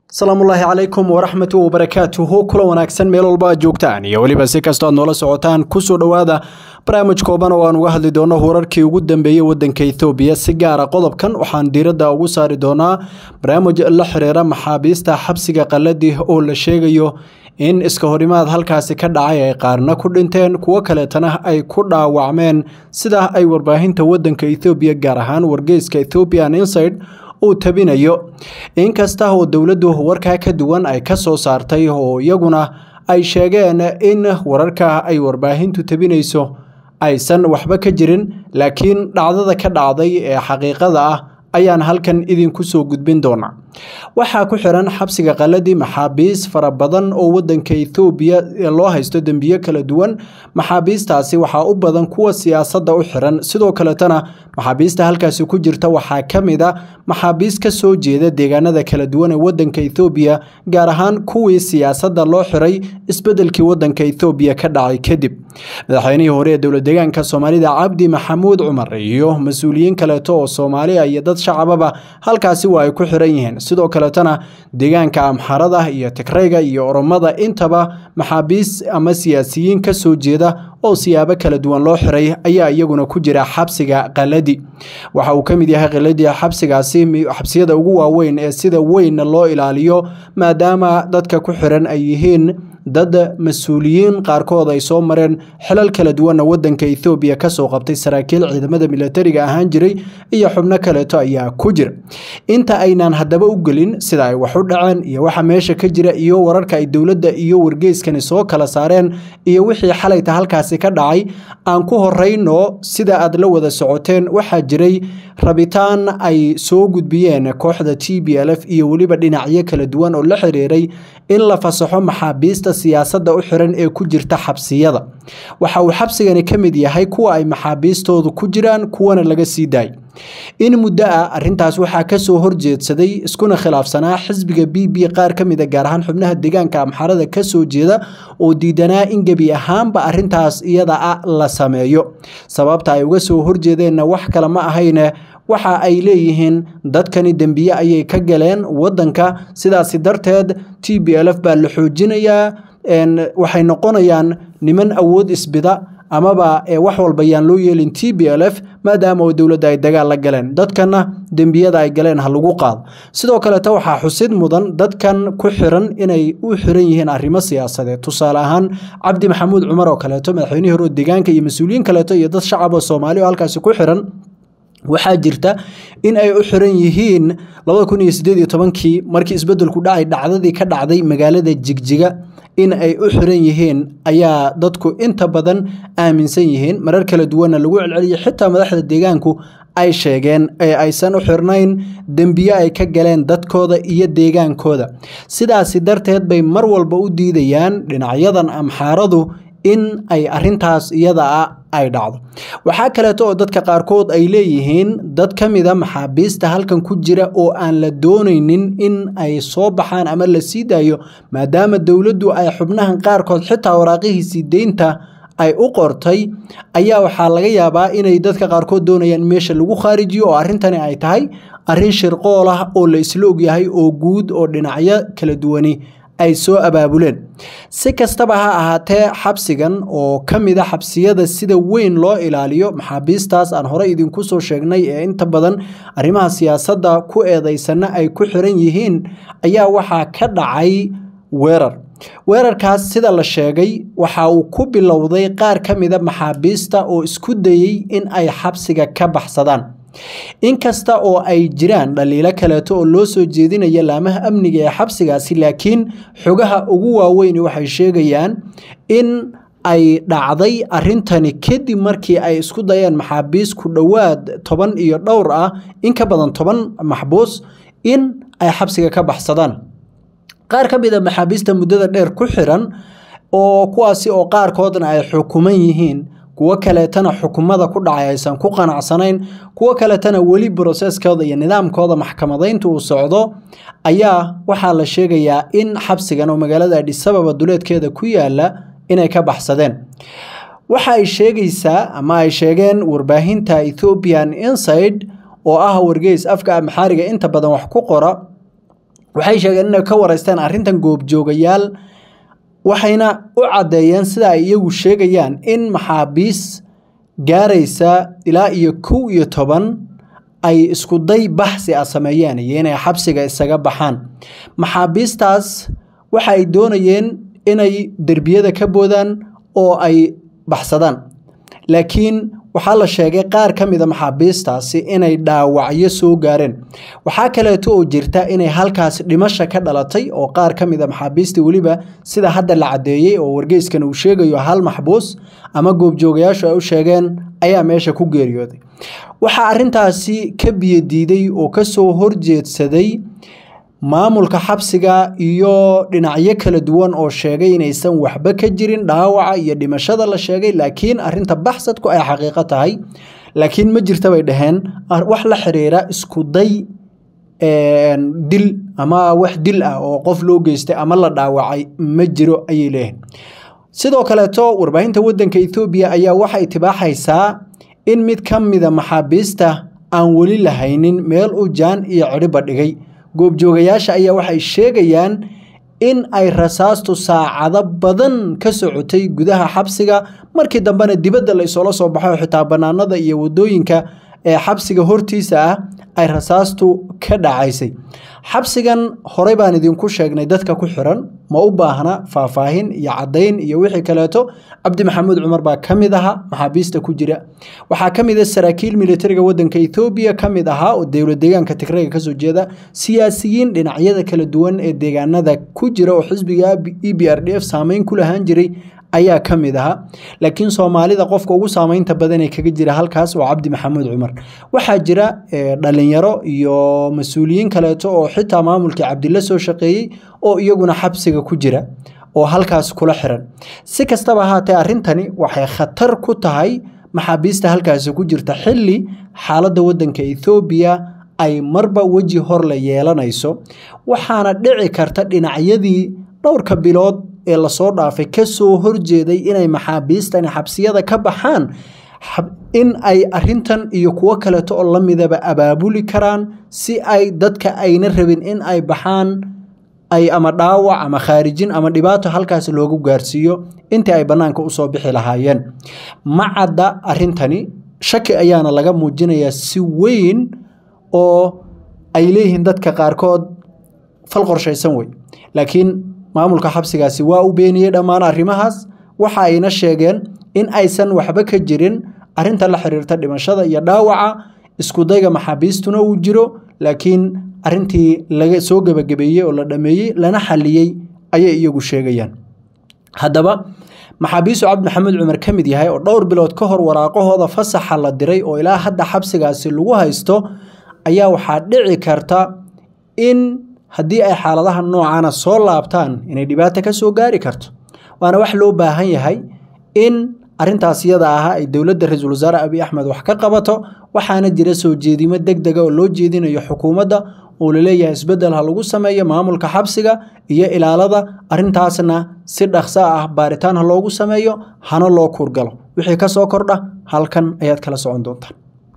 asalaamullaahi calaykum waraxmatu wabarakaatuhu kula wanaagsan meel walba aad joogtaan iyo weliba si kastoo aad noola socotaan kusoo dhowaada barnaamij kooban oo aan uga hadli doono wararkii ugu dambeeyey wadanka ethoobiya si gaara qodobkan waxaan diiradda ugu saari doonaa barnaamij la xiriira maxaabiista xabsiga qaladii oo la sheegayo in iska horimaad halkaasi ka dhacay ay qaarna ku dhinteen kuwo kaleetana ay ku dhaawacmeen sida ay warbaahinta wadanka ethoobiya gaar ahaan wargeyska ethoobian inside uu tabinayo inkasta oo dowladdu warkaa ka duwan ay ka soo saartay oo iyaguna ay sheegeen in wararka ay warbaahintu tabinayso aysan waxba ka jirin laakiin dhacdada ka dhacday ee xaqiiqada ah ayaan halkan idinku soo gudbin doonaa waxaa ku xiran xabsiga qaladii maxaabiis fara badan oo wadanka ethoobiya loo haysto dembiyo kala duwan maxaabiistaasi waxaa u badan kuwa siyaasadda u xiran sidoo kaletana maxaabiista halkaasi ku jirta waxaa ka mid a maxaabiis ka soo jeeda deegaanada kala duwan ee wadanka ethoobiya gaar ahaan kuwii siyaasadda loo xiray isbedelkii wadanka ethoobiya ka dhacay kadib madaxweynihii hore ee dowlad deegaanka soomaalida cabdi maxamuud cumar iyo mas-uuliyiin kaleeto oo soomaaliya iyo dad shacababa halkaasi waa ay ku xiran yihiin sidoo kaletana deegaanka amxarada iyo tigrayga iyo oromada intaba maxaabiis ama siyaasiyiin ka soo jeeda oo siyaabo kala duwan loo xiray ayaa iyaguna ku jira xabsiga qaladi waxa uu ka mid yahay qaladii xabsigaasi xabsiyada ugu waaweyn ee sida weynna loo ilaaliyo maadaama dadka ku xiran ay yihiin dad mas-uuliyiin qaarkood ay soo mareen xilal kala duwanna wadanka ethoobiya kasoo qabtay saraakiil ciidamada milatariga ahaan jiray iyo xubno kaleeto ayaa ku jira inta aynaan haddaba u gelin sida ay wax u dhaceen iyo waxa meesha ka jira iyo wararka ay dowladda iyo wargeyskani soo kala saareen iyo wixii xalayta halkaasi ka dhacay aan ku horeyno sida aad la wada socoteen waxaa jiray rabitaan ay soo gudbiyeen kooxda t b l f iyo weliba dhinacyo kala duwan oo la xiriiray in la fasaxo maxaabiista siyaasadda u xiran ee ku jirta xabsiyada waxa uu xabsigani ka mid yahay kuwa ay maxaabiistoodu ku jiraan kuwana laga sii daay in muddo ah arrintaas waxaa kasoo horjeedsaday iskuna khilaafsanaa xisbiga b b qaar ka mid a gaar ahaan xubnaha deegaanka amxarada kasoo jeeda oo diidanaa in gebi ahaanba arrintaas iyada a la sameeyo sababta ay uga soo horjeedeenna wax kale ma ahayne waxa ay leeyihiin dadkani dembiye ayay ka galeen wadanka sidaasi darteed t b l f baa la xoojinayaa waxay noqonayaan niman awood isbida amaba wax walba yaan loo yeelin t b l f maadaama oo dowladda ay dagaal la galeen dadkana dembiyada ay galeen ha lagu qaado sidoo kaleeto waxaa xusid mudan dadkan ku xiran inay u xiran yihiin arrimo siyaasadeed tusaale ahaan cabdi maxamuud cumar oo kaleeto madaxweynihii hore deegaanka iyo mas-uuliyiin kaleeto iyo dad shacab oo soomaali oo halkaasi ku xiran waxaa jirta in ay u xiran yihiin labada kun iyo sideed iyo tobankii markii isbedelku dhacay dhacdadii ka dhacday magaalada jigjiga in ay u xiran yihiin ayaa dadku inta badan aaminsan yihiin marar kala duwanna lagu celceliyay xitaa madaxda deegaanku ay sheegeen ee aysan u xirnayn dembiye ay ka galeen dadkooda iyo deegaankooda sidaasi darteed bay mar walba u diidayaan dhinacyadan amxaaradu in ay arintaas iyada a ay dhacdo waxaa kaleeto oo dadka qaarkood ay leeyihiin dad ka mida maxaabiista halkan ku jira oo aan la doonaynin in ay soo baxaan ama la sii daayo maadaama dowladdu ay xubnahan qaarkood xitaa waraaqihiisii deynta ay u qortay ayaa waxaa laga yaabaa inay dadka qaarkood doonayaan in meesha lagu khaarijiyo oo arrintani ay tahay arrin shirqool ah oo la isla ogyahay oo guud oo dhinacyo kala duwani ay soo abaabuleen si kastaba ha ahaatee xabsigan oo ka mid a xabsiyada sida weyn loo ilaaliyo maxaabiistaas aan hore idinku soo sheegnay ee inta badan arrimaha siyaasadda ku eedeysanna ay ku xiran yihiin ayaa waxaa ka dhacay weerar weerarkaas sida la sheegay waxa uu ku bilowday qaar ka mida maxaabiista oo isku dayey in ay xabsiga ka baxsadaan inkasta oo ay jiraan dhaliilo kaleeto oo loo soo jeedinaya laamaha amniga ee xabsigaasi laakiin xogaha ugu waaweyn waxay sheegayaan in ay dhacday arrintani kadib markii ay isku dayeen maxaabiis ku dhowaad toban iyo dhowr ah in ka badan toban maxbuus in ay xabsiga ka baxsadaan qaar ka mid a maxaabiista muddada dheer ku xiran oo kuwaasi oo qaarkoodna ay xukuman yihiin kuwo kaleetana xukumada ku dhacay aysan ku qanacsanayn kuwo kaleetana weli broseskooda iyo nidaamkooda maxkamadaynta uu socdo ayaa waxaa la sheegayaa in xabsigan oo magaalada adhisababa duleedkeeda ku yaala inay ka baxsadeen waxa ay sheegaysaa ama ay sheegeen warbaahinta ethoobian inside oo ah wargeys afka amxaariga inta badan wax ku qora waxay sheegeen inay ka wareysteen arrintan goobjoogayaal waxayna u caddeeyeen sida ay iyagu sheegayaan in maxaabiis gaaraysa ilaa iyo kow iyo toban ay iskuday baxsi ah sameeyeen iyo inay xabsiga isaga baxaan maxaabiistaas waxa ay doonayeen inay derbiyada ka boodaan oo ay baxsadaan laakiin waxaa la sheegay qaar ka mida maxaabiistaasi inay dhaawacyo soo gaareen waxaa kaleeto oo jirta inay halkaas dhimasha ka dhalatay oo qaar ka mida maxaabiistii weliba sida hadda la caddeeyey oo wargeyskan uu sheegayo hal maxbuus ama goobjoogayaashu ay u sheegeen ayaa meesha ku geeriyooday waxaa arrintaasi ka biyodiiday oo kasoo horjeedsaday maamulka xabsiga iyo dhinacyo kala duwan oo sheegay inaysan waxba ka jirin dhaawaca iyo dhimashada la sheegay laakiin arinta baxsadku ay xaqiiqo tahay laakiin ma jirta bay dhaheen wax la xiriira iskuday dil ama wax dil ah oo qof loo geystay ama la dhaawacay ma jiro ayay leeyihin sidoo kaleeto warbaahinta wadanka ethoobiya ayaa waxay tibaaxaysaa in mid ka mida maxaabiista aan weli lahaynin meel u jaan iyo cidhiba dhigay goobjoogayaasha ayaa waxay sheegayaan in ay rasaastu saacado badan ka socotay gudaha xabsiga markii dambena dibadda la isoola soo baxo xitaa bannaanada iyo wadooyinka ee xabsiga hortiisa ah ay rasaastu ka dhacaysay xabsigan horey baan idinku sheegnay dadka ku xiran ma u baahna faahfaahin iyo caddayn iyo wixii kaleeto cabdi maxamuud cumar baa ka mid ahaa maxaabiista ku jira waxaa ka mid a saraakiil militariga wadanka ethoobiya ka mid ahaa oo dowlad deegaanka tigrayga kasoo jeeda siyaasiyiin dhinacyada kala duwan ee deegaanada ku jira oo xisbiga e b r d f saameyn ku lahaan jiray ayaa ka mid ahaa laakiin soomaalida qofka ugu saameynta badan ee kaga jira halkaas waa cabdi maxamuud cumar waxaa jira dhalinyaro iyo mas-uuliyiin kaleeto oo xitaa maamulkii cabdilla soo shaqeeyey oo iyaguna xabsiga ku jira oo halkaas kula xiran si kastaba ahaatee arrintani waxay khatar ku tahay maxaabiista halkaasi ku jirta xilli xaaladda wadanka ethoobiya ay marba weji hor la yeelanayso waxaana dhici karta dhinacyadii dhowrka bilood ee lasoo dhaafay kasoo horjeeday inay maxaabiistani xabsiyada ka baxaan in ay arintan iyo kuwo kaleeto oo lamidaba abaabuli karaan si ay dadka ayna rabin in ay baxaan ay ama dhaawac ama khaarijin ama dhibaato halkaas loogu gaarsiiyo intii ay bannaanka usoo bixi lahaayeen ma cadda arintani shaki ayaana laga muujinayaa si weyn oo ay leeyihiin dadka qaarkood fal qorshaysan wey laakiin maamulka xabsigaasi waa u beeniyey dhammaan arrimahaas waxa ayna sheegeen in aysan waxba ka jirin arinta la xiriirta dhimashada iyo dhaawaca iskudayga maxaabiistuna uu jiro laakiin arintii laga soo gebagabeeyey oo la dhameeyey lana xaliyey ayay iyagu sheegayaan haddaba maxaabiistu cabdi maxamuud cumar ka mid yahay oo dhowr bilood ka hor waraaqahooda fasaxa la diray oo ilaa hadda xabsigaasi lagu haysto ayaa waxaa dhici karta in haddii ay xaaladaha noocana soo laabtaan inay dhibaato ka soo gaari karto waana wax loo baahan yahay in arintaas iyada ahaa ay dowladda ra-iisul wasaare abiy axmed wax ka qabato waxaana jira soo jeedimo deg dega oo loo jeedinayo xukuumadda oo laleeyahay isbeddel ha lagu sameeyo maamulka xabsiga iyo ilaalada arintaasna si dhaqso ah baaritaan ha loogu sameeyo hana loo kuurgalo wixii ka soo kordha halkan ayaad kala socon doontaan